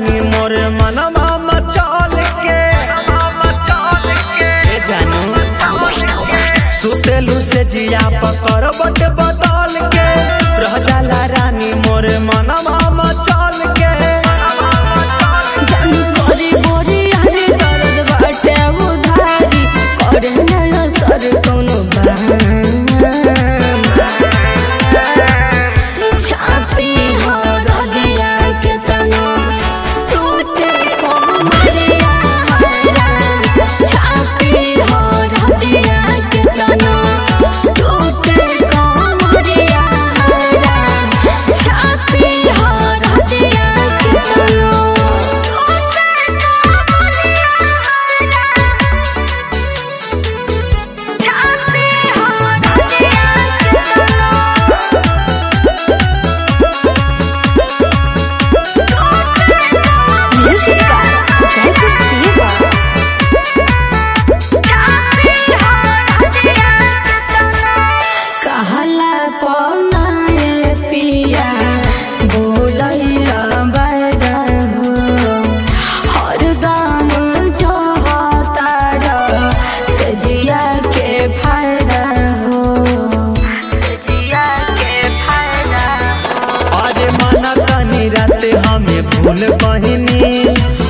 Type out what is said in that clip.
रानी मोर मनवा मचल के ए जानू सुतेलू से जिया पकड़ बट बदल के रह जाला रानी मोर मनवा मचल के जानी कोरी बोरी हरे दर्द बाटे उधारी करे नया सर कोनो बहाना छापी हो रदिया के तनो टूटे को मरिया छापी हो रदिया के तनो टूटे को मरिया छापी हो रदिया के तनो Música, Jacob Diva. कहला पौनाए पिया बोलैया बड़ा हो हरदम जो तारा सजिया के फायदा हो सजिया के फायदा अरे माना तनी रात हमें भूल बहिनी